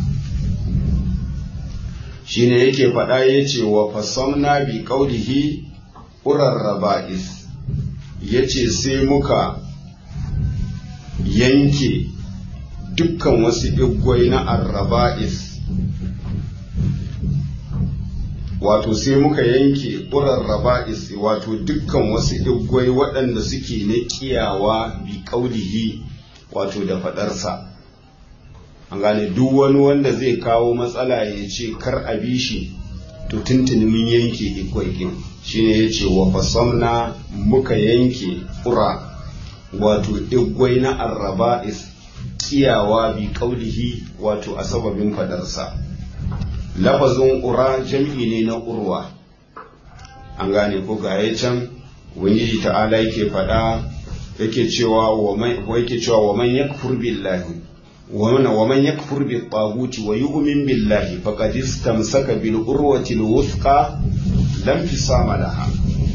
shine yake faɗa ya ce wa fasamna bi ƙaunihi urarraba'is ya ce sai muka yanke dukkan wasu igwai na arraba'is wato sai muka yanke urarraba'is wato dukkan wasu igwai waɗanda suke na kiyawa bi ƙaunihi wato da faɗarsa an gane duk wani wanda zai kawo matsala ya ce kar a bi shi to tuntuni mun yanke igwaikin shine ya ce wa fasamna muka yanke ƙura wato igwai na arraba'is kiyawa bi kaulihi wato a sababin faɗarsa lafazin ƙura jam'i ne na ƙurwa an gane ko ga can ubangiji ta'ala yake faɗa yake cewa wa yake cewa wa man yakfur billahi wa man wa man yakfur bi taguti wa yu'min billahi faqad istamsaka bil urwati al wuthqa lam fisama laha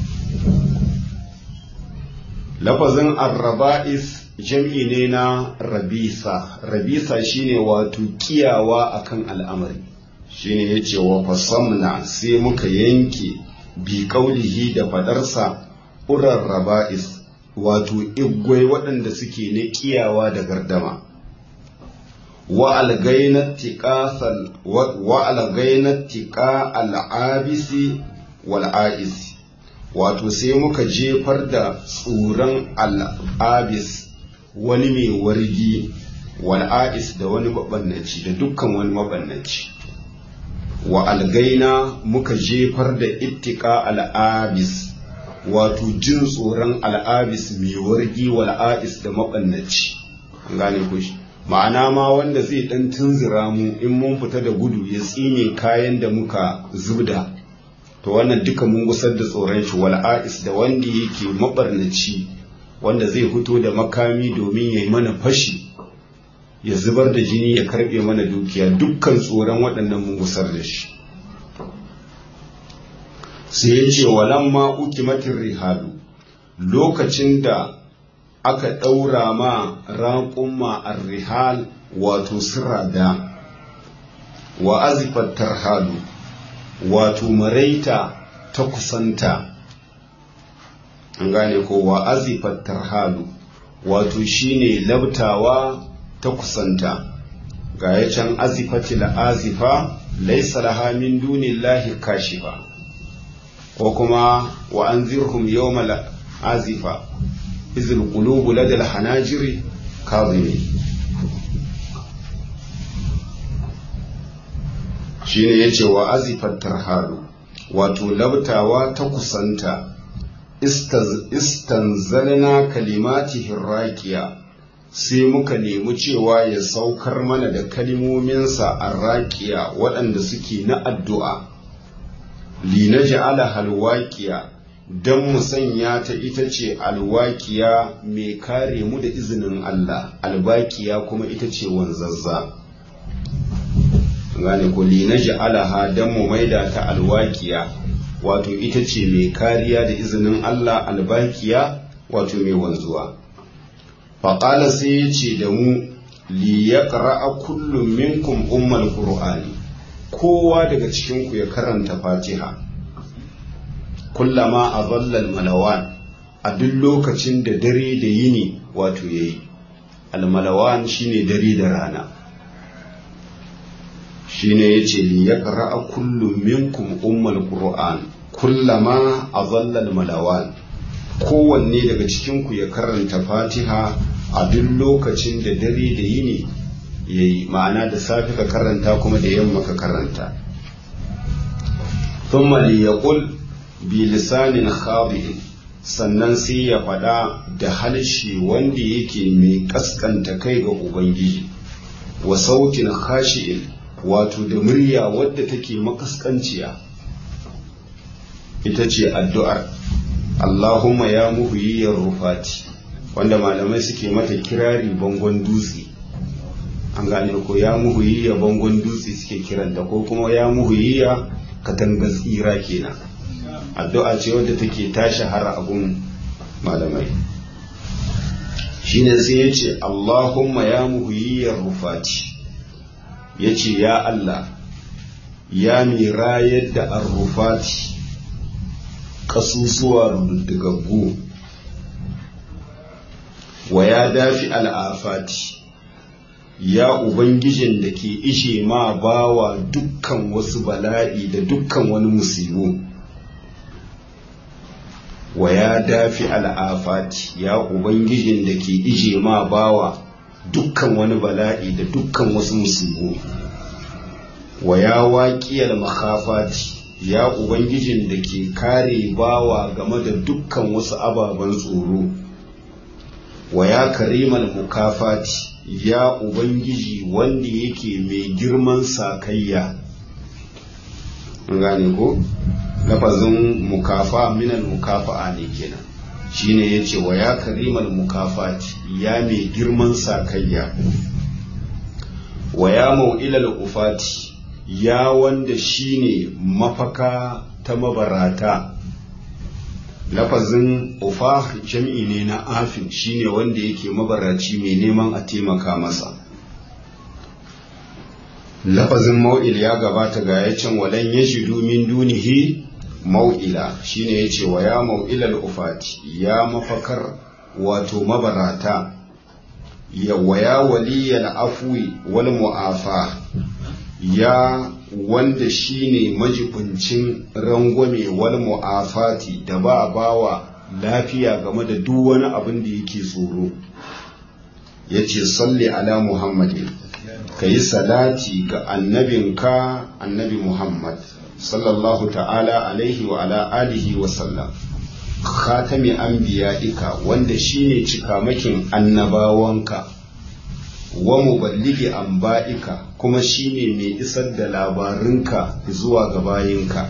lafazin arraba'is jam'i ne na rabisa rabisa shine wato kiyawa akan al'amari shine yace wa fasamna sai muka yanke bi kaulihi da fadarsa urar raba'is wato igwai waɗanda suke na kiyawa da gardama wa algainat tiƙa al'abisi wal'a'isi wato sai muka jefar da tsuran al'abis wani mai wargi wal'a'is da wani mabannaci da dukkan wani mabannaci wa algaina muka jefar da ittika al'abis wato jin tsoron al'abis mai wargi wal'a'is da mabannaci gane ku ma'ana ma wanda zai dan tunzura mu in mun fita da gudu ya tsine kayan da muka zubda to wannan duka mun gusar da tsoron shi wal'a'is da wanda yake mabarnaci wanda zai fito da makami domin ya yi mana fashi ya zubar da jini ya karbe mana dukiya dukkan tsoron waɗannan mun gusar da shi sai ya ce walamma ukimatin rihalu lokacin da aka ɗaura ma raƙumma a rihal wato sirada wa azifar tarhalu wato maraita ta kusanta an gane ko wa azifar tarhalu wato shine labtawa ta kusanta ga ya can azifatil azifa laisa laha min dunillahi kashifa ko kuma wa anzirhum yawmal azifa izil qulubu ladal hanajiri kadhimi shine yace wa azifat tarhalu wato labtawa ta kusanta istanzalna kalimati hirraqiya sai muka nemi cewa ya saukar mana da kalimominsa arraqiya waɗanda suke na addu'a linaj'ala halwaqiya don mu sanya ta ita ce alwaƙiya mai kare mu da izinin Allah albaƙiya kuma ita ce wanzazza gane ko linaji alaha don mu maida ta alwaƙiya wato ita ce mai kariya da izinin Allah albaƙiya wato mai wanzuwa faƙala sai ya ce da mu li ya ƙara'a kullum minkum ummal qur'ani kowa daga cikinku ya karanta fatiha kullama a zallal malawan a duk lokacin da dare da yini wato ya yi almalawan shine dare da rana shine yace li yaqra'a kullu minkum ummul qur'an kullama azalla al malawan kowanne daga cikin ku ya karanta fatiha a duk lokacin da dare da yini yayi ma'ana da safi ka karanta kuma da yamma ka karanta thumma li yaqul bi lisanin khadi'in sannan sai ya faɗa da halshe wanda yake mai kaskanta kai ga ubangiji wa sautin khashi'in wato da murya wadda take makaskanciya ita ce addu'ar Allahumma ya muhyiyar rufati wanda malamai suke mata kirari bangon dutse an gane ko ya muhyiyya bangon dutse suke kiranta ko kuma ya muhyiyya katangar tsira kenan addu'a ce wadda take ta shahara abun malamai shine sai ya ce Allahumma ya muhyiyar rufati ya ce ya Allah ya mira yadda arrufati ƙasusuwa rudugaggu wa ya dafi al'afati ya ubangijin da ke ishe ma bawa dukkan wasu bala'i da dukkan wani musibu wa ya dafi al'afati ya ubangijin da ke ije ma bawa dukkan wani bala'i da dukkan wasu musibu wa ya waƙiyar makafati ya ubangijin da ke kare bawa game da dukkan wasu ababen tsoro wa ya karimal mukafati ya ubangiji wanda yake mai girman sakayya gane ko lafazin mukafa minal mukafa'a ne kenan shine yace wa ya karimal mukafati ya mai girman sakayya wa ya mau'ilal ufati ya wanda shine mafaka ta mabarata lafazin ufa jam'i ne na afin shine wanda yake mabaraci mai neman a taimaka masa lafazin mau'il ya gabata ga ya can walan ya shi min dunihi mau'ila shine ya ce wa ya mau'ilal ufati ya mafakar wato mabarata ya waya waliyal afwi wal mu'afa ya wanda shine majibincin rangwame wal mu'afati da ba bawa lafiya game da duk wani abin da yake tsoro yace salli ala muhammadin kayi salati ga annabinka annabi muhammad sallallahu ta'ala alaihi wa ala alihi wa sallam khatami anbiya'ika wanda shine cikamakin annabawanka wa muballigi anba'ika kuma shine mai isar da labarinka zuwa ga bayinka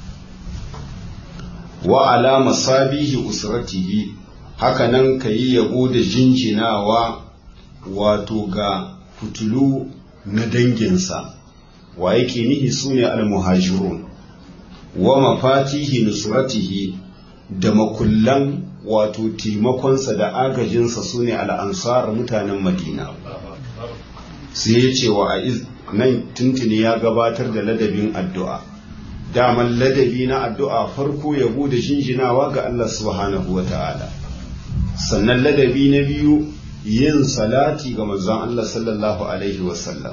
wa ala masabihi usratihi hakanan kayi yabo da jinjinawa wato ga fitulu na danginsa wa yake nihi sune al-muhajirun wa mafatihi nusratihi da makullan wato taimakonsa da agajinsa sune al-ansar mutanen madina sai ya ce wa nan tuntuni ya gabatar da ladabin addu'a daman ladabi na addu'a farko yabo da jinjinawa ga Allah subhanahu wa ta'ala sannan ladabi na biyu yin salati ga manzon Allah sallallahu alaihi wasallam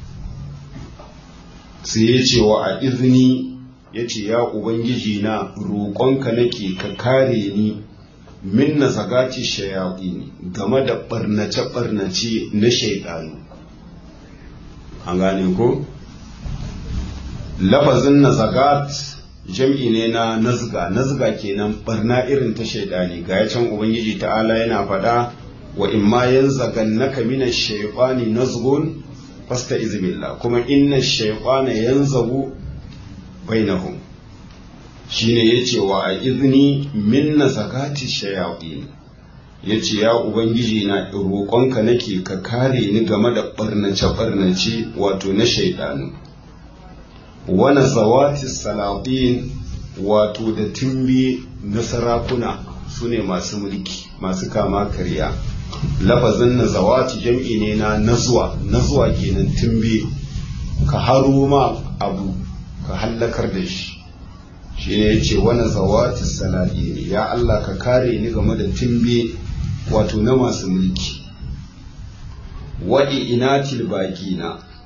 sai ya ce wa a izini ya ce ya ubangiji na roƙonka nake ka kare ni min na zagati shayaƙi game da ɓarnace-ɓarnace na shaiɗanu an gane ko lafazin na zagat jam'i ne na nazga nazga kenan barna irin ta shaidani ga ya can ubangiji ta'ala yana faɗa wa in ma yanzagannaka mina shaytani nazgun fasta izbillah kuma inna shaytana yanzagu bainahum shine yace wa a izni min nazagati shayatin yace ya ubangiji na roƙonka nake ka kare ni game da barnace barnace wato na shaidanu wa nazawati salatin wato da timbi na sarakuna sune masu mulki masu kama karya lafazin na zawati jam'i ne na nazuwa nazuwa kenan tumbe ka haro ma abu ka hallakar da shi shi ne ya ce wani zawati saladi ya Allah ka kare ni game da tumbe wato na masu mulki waɗi inatil baƙina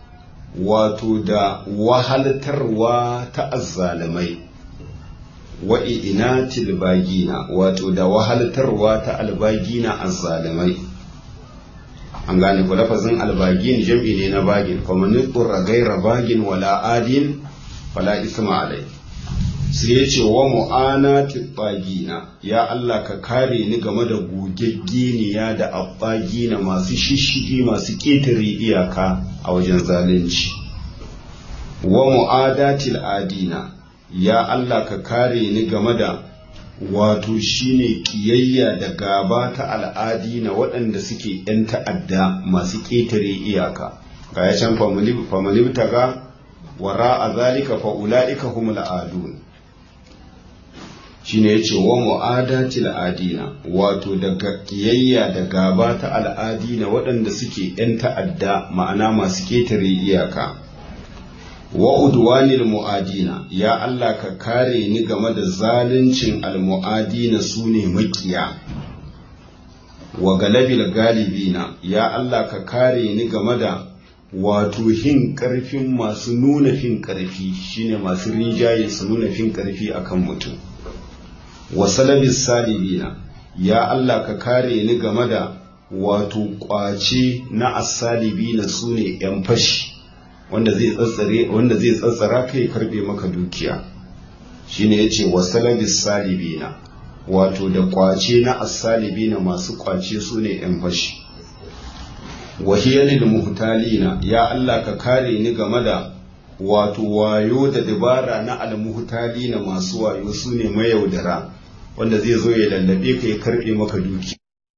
wato da wahaltarwa ta azzalamai wa inatil bagina wato da wahaltarwa ta albagina azzalamai an gane ku lafazin albagin jam'i ne na bagin kuma nutsurra gaira bagin wala adin fala isma alai sai ya ce wa mu'anati bagina ya Allah ka kare ni game da gogeggeniya da abbagina masu shishigi masu ƙetare iyaka a wajen zalunci wa mu'adatil adina ya Allah ka kare ni game da wato shine kiyayya da gaba ta al'adi na waɗanda suke ‘yan ta'adda masu ƙetare iyaka ga ya can famalibta ga wara a zalika fa'ula'ika humul adun shine ya ce wa mu'adatil adina wato daga kiyayya da gaba ta al'adi na waɗanda suke ‘yan ta'adda ma'ana masu ƙetare iyaka wa udwanil mu'adina ya Allah ka kare ni game da zaluncin almu'adina su ne makiya wa galabil galibina ya Allah ka kare ni game da wato hin karfin masu nuna fin karfi shine masu rinjaye su nuna fin karfi akan mutum wa salabis salibina ya Allah ka kare ni game da wato kwace na asalibina su ne 'yan fashi wanda zai tsatsare wanda zai tsatsara kai karbe maka dukiya shine yace wasalabis salibina wato da kwace na as-salibina masu kwace su ne yan fashi wahiyalil muhtalina ya Allah ka kare ni game da wato wayo da dabara na al-muhtalina masu wayo su ne mayaudara wanda zai zo ya lallabe ka ya karbe maka dukiya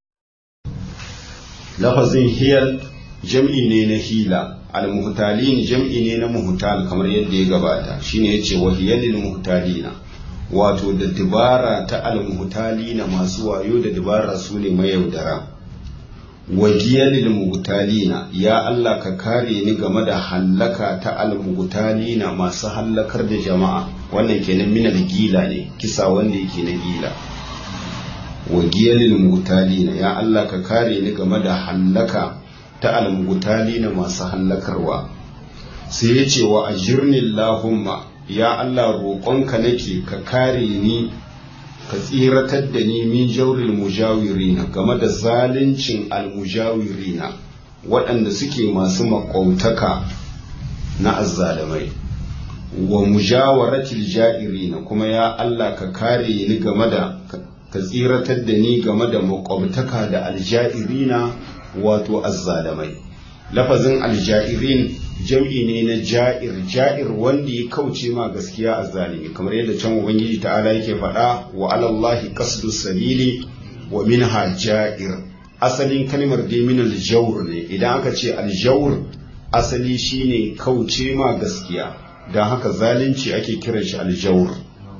lafazin hiyal jam'i ne na hila al-muhtalin jam'i ne na muhtal kamar yadda ya gabata shine yace wahiyalil muhtalina wato da dibara ta al-muhtalina masu wayo da dibara su ne mayaudara wagiyalil muhtalina ya Allah ka kare ni game da hallaka ta al-muhtalina masu hallakar da jama'a wannan kenan minal gila ne kisa wanda yake na gila wagiyalil muhtalina ya Allah ka kare ni game da hallaka ta almugutali na masu hallakarwa sai ya ce wa ajirnin lahumma ya Allah roƙonka nake ka kare ni ka tsiratar da ni min jauril mujawirina game da zaluncin almujawirina waɗanda suke masu maƙwautaka na azzalamai wa mujawaratil ja'irina kuma ya Allah ka kare ni game da ka tsiratar da ni game da maƙwabtaka da aljairina wato azzalamai lafazin aljairin jam'i ne na ja'ir ja'ir wanda ya kauce ma gaskiya azzalimi kamar yadda can ubangiji ta'ala yake faɗa wa alallahi qasdu sabili wa minha ja'ir asalin kalmar dai min aljawr ne idan aka ce aljawr asali shine kauce ma gaskiya don haka zalunci ake kiran shi aljawr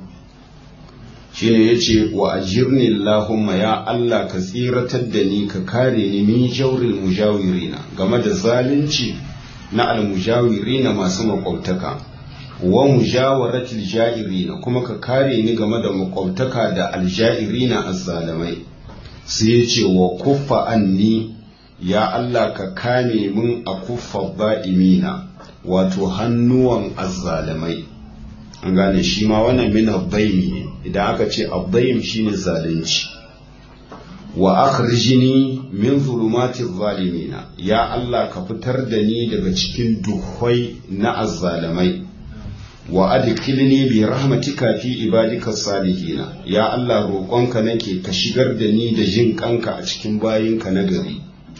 shine yace wa ajirni Allahumma ya Allah ka tsiratar da ni ka kare ni min jawril mujawirina game da zalunci na almujawirina masu makwabtaka wa mujawaratil ja'irina kuma ka kare ni game da makwabtaka da aljairina azzalamai sai yace wa kuffa anni ya Allah ka kame mun a kuffa ba'imina wato hannuwan azzalamai an gane shi ma wannan min abdaimi ne idan aka ce abdaim shine zalunci wa akhrijni min zulumati zalimina ya Allah ka fitar da ni daga cikin duhwai na azzalamai wa adkhilni bi rahmatika fi ibadika salihina ya Allah roƙonka nake ka shigar da ni da jin kanka a cikin bayinka na gari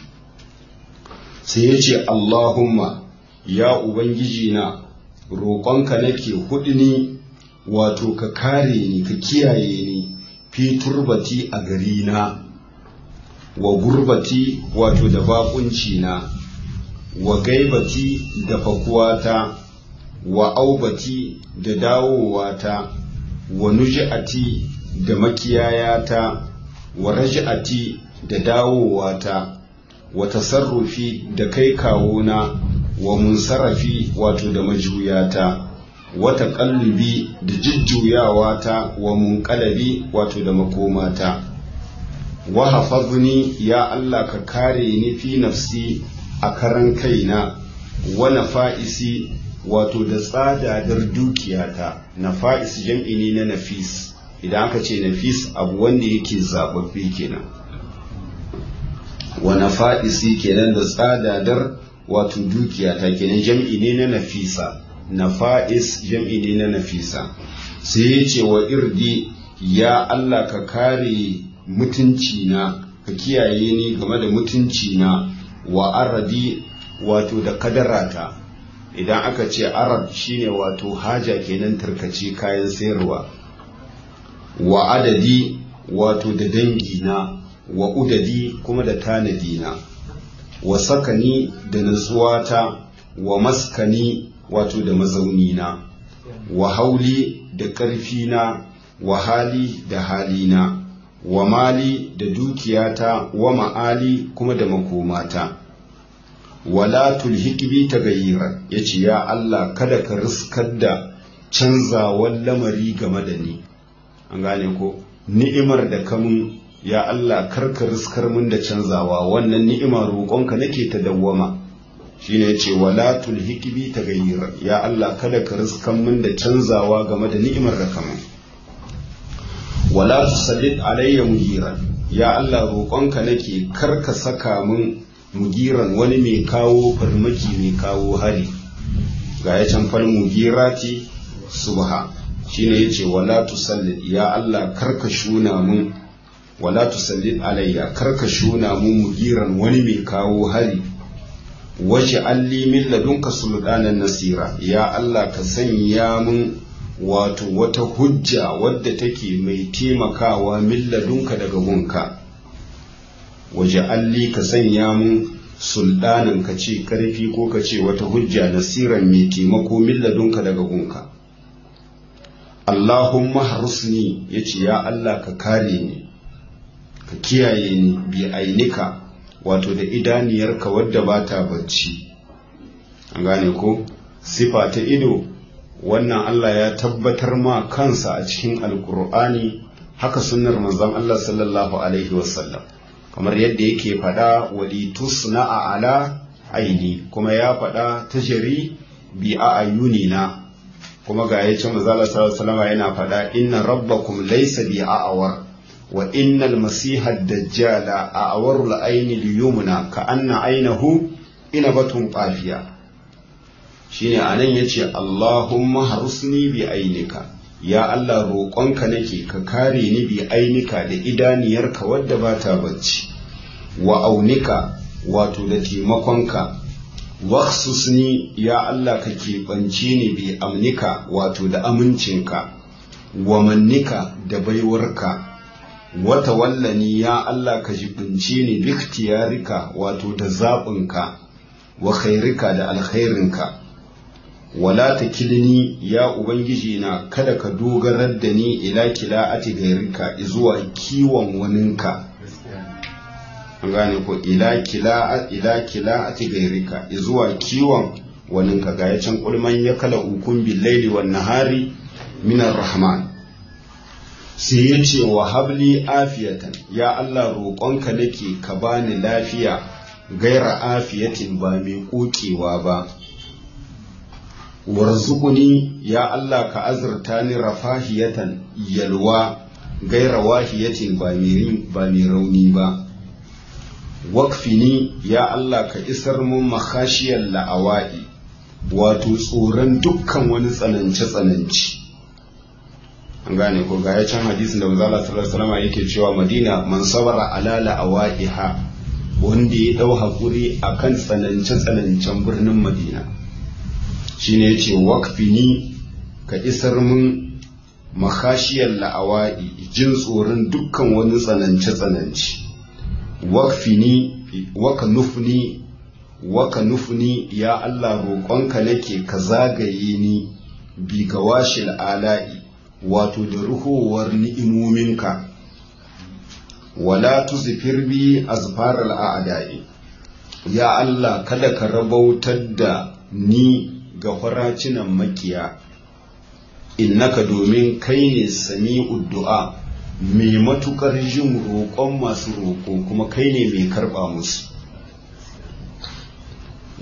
sai yace Allahumma ya ubangiji na roƙonka nake hudni wato ka kare ni ka kiyaye ni fi turbati a gari na wa gurbati wato da bakunci na wa gaibati da fakuwata wa aubati da dawowata wa nuji'ati da makiyayata wa raj'ati da dawowata wa tasarrufi da kai kawona wa munsarafi wato da majuyata wata kallubi da jujjuyawata wa munqalabi wato da makomata wa hafazni ya Allah ka kare ni fi nafsi a karan kaina wa nafa'isi wato da tsadadar dukiyata nafa'is jam'i ne na nafis idan aka ce nafis abu wanda yake zababbe kenan wa nafa'isi kenan da tsadadar wato dukiyata kenan jam'i ne na nafisa nafa'is jam'i ne na nafisa sai ya ce wa irdi ya Allah ka kare mutunci na ka kiyaye ni game da mutunci na wa aradi wato da kadarata idan aka ce arab shine wato haja kenan tarkace kayan sayarwa wa adadi wato da dangi na wa udadi kuma da tanadi na wa sakani da nutsuwata wa maskani wato da mazauni na wa hauli da ƙarfi na wa hali da halina wa mali da dukiyata wa ma'ali kuma da makomata wala tulhiqbi tagayyira yace ya Allah kada ka riskar da canzawan lamari game da ni an gane ko ni'imar da kamun ya Allah karka riskar mun da canzawa wannan ni'ima roƙonka nake ta dawwama shine yace wala tulhiqbi tagayyira ya Allah kada ka riskar mun da canzawa game da ni'imar da kamun wala tusallit alayya mugiran ya Allah roƙonka nake karka saka mun mugiran wani mai kawo farmaki mai kawo hari ga ya can fal mugirati subha shine yace wala tusallit ya Allah karka shuna mun wala tusallit alayya karka shuna mun mugiran wani mai kawo hari waje alli min ladunka sultanan nasira ya Allah ka sanya mun wato wata hujja wadda take mai taimakawa min ladunka daga gunka waje alli ka sanya mun sultanin ka ce karfi ko ka ce wata hujja nasiran mai taimako min ladunka daga gunka Allahumma harusni yace ya Allah ka kare ni ka kiyaye ni bi ainika wato da idaniyarka wadda ba ta bacci an gane ko sifa ta ido wannan Allah ya tabbatar ma kansa a cikin alkur'ani haka sunnar manzon Allah sallallahu alaihi wasallam kamar yadda yake faɗa wali tusna'a ala aini kuma ya faɗa tajari bi a ayunina kuma ga yace manzon Allah sallallahu alaihi wasallam yana faɗa inna rabbakum laysa bi a'awar wa innal masiha ad-dajjala a'warul ayni liyumna ka anna aynahu inabatun qafiya shine anan yace Allahumma harusni bi ainika ya Allah roƙonka nake ka kare ni bi ainika da idaniyarka wadda ba ta bacci wa aunika wato da taimakonka waksusni ya Allah ka keɓance ni bi amnika wato da amincinka wa mannika da baiwarka wata wallani ya Allah ka jibince ni biktiyarika wato da zaɓinka wa khairika da alkhairinka wala ta kilini ya ubangiji na kada ka dogarar da ni ila kila'ati gairika zuwa kiwon waninka an gane ko ila kila ila kila'ati gairika zuwa kiwon waninka ga ya can kulman ya kala ukun billaili wan nahari minar rahman sai ya ce wa habli afiyatan ya Allah roƙonka nake ka bani lafiya gaira afiyatin ba mai kokewa ba warzuquni ya Allah ka azurta ni rafahiyatan yalwa gaira wahiyatin ba mai rauni ba wakfini ya Allah ka isar mun makashiyar la'awa'i wato tsoron dukkan wani tsanance-tsananci an gane ko ga ya can hadisin da manzo Allah sallallahu alaihi wasallam yake cewa Madina man sabara ala la'awa'iha wanda ya dau hakuri akan tsanance-tsanancen birnin Madina shine yace waqfini ka isar mun makashiyar la'awa'i jin tsoron dukkan wani tsanance-tsananci waqfini waka nufni waka nufni ya Allah roƙonka nake ka zagaye ni bi gawashil ala'i wato da ruhowar ni'imominka wala tuzfir bi azfaral a'da'i ya Allah kada ka rabautar da ni ga faracinan makiya innaka domin kai ne sami'ud du'a mai matukar jin roƙon masu roƙo kuma kai ne mai karɓa musu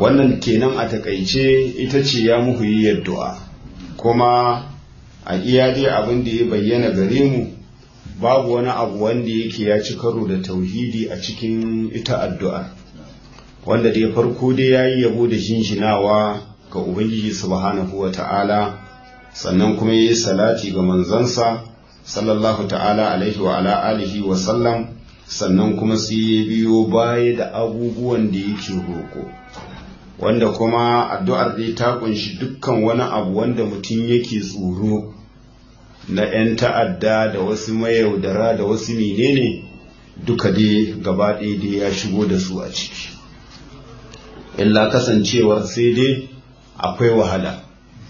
wannan kenan a takaice ita ce ya muhu yi addu'a kuma a iya dai abin da ya bayyana gare mu babu wani abu wanda yake ya ci karo da tauhidi a cikin ita addu'a wanda dai farko dai ya yi yabo da jinjinawa ga ubangiji subhanahu wa ta'ala sannan kuma ya yi salati ga manzansa sallallahu ta'ala alaihi wa ala alihi wa sallam sannan kuma sai ya biyo baya da abubuwan da yake roƙo wanda kuma addu'ar dai ta kunshi dukkan wani abu wanda mutum yake tsoro na 'yan ta'adda da wasu mayaudara da wasu menene duka dai gaba ɗaya dai ya shigo da su a ciki illa kasancewar sai dai akwai wahala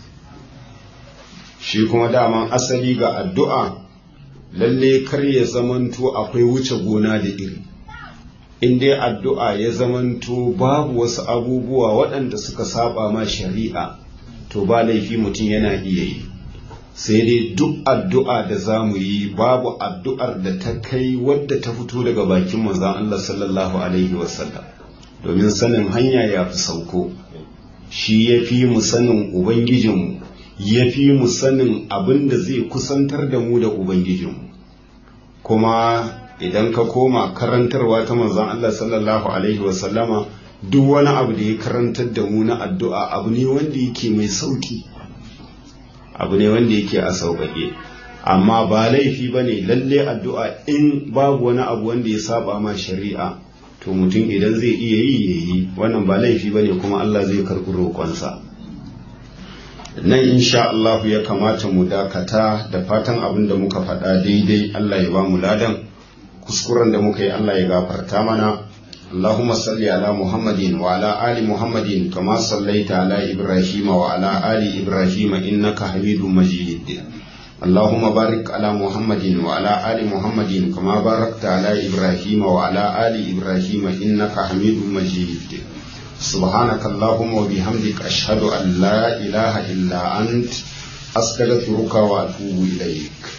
shi kuma daman asali ga addu'a lalle kar ya zamanto akwai wuce gona da iri in dai addu'a ya zamanto babu wasu abubuwa waɗanda suka saba ma shari'a to ba laifi mutum yana iya yi sai dai duk addu'a da za mu yi babu addu'ar da ta kai wadda ta fito daga bakin manzan Allah sallallahu Alaihi wasallam domin sanin hanya ya fi sauko shi ya fi mu sanin Ubangijinmu ya fi mu sanin abin da zai kusantar da mu da Ubangijinmu kuma idan ka koma karantarwa ta manzan Allah sallallahu Alaihi wasallama duk wani abu da ya karantar da mu na addu'a abu ne wanda yake mai sauki abu ne wanda yake a sauƙaƙe amma ba laifi ba ne lalle addu'a in babu wani abu wanda ya saba ma shari'a to mutum idan zai iya yi ya yi wannan ba laifi ba ne kuma Allah zai karɓi roƙonsa nan insha Allah ya kamata mu dakata da fatan abin da muka faɗa daidai Allah ya ba mu ladan kuskuren da muka yi Allah ya gafarta mana اللهم صل على محمد وعلى آل محمد كما صليت على إبراهيم وعلى آل إبراهيم إنك حميد مجيد اللهم بارك على محمد وعلى آل محمد كما باركت على إبراهيم وعلى آل إبراهيم إنك حميد مجيد سبحانك اللهم وبحمدك أشهد أن لا إله إلا أنت أستغفرك وأتوب إليك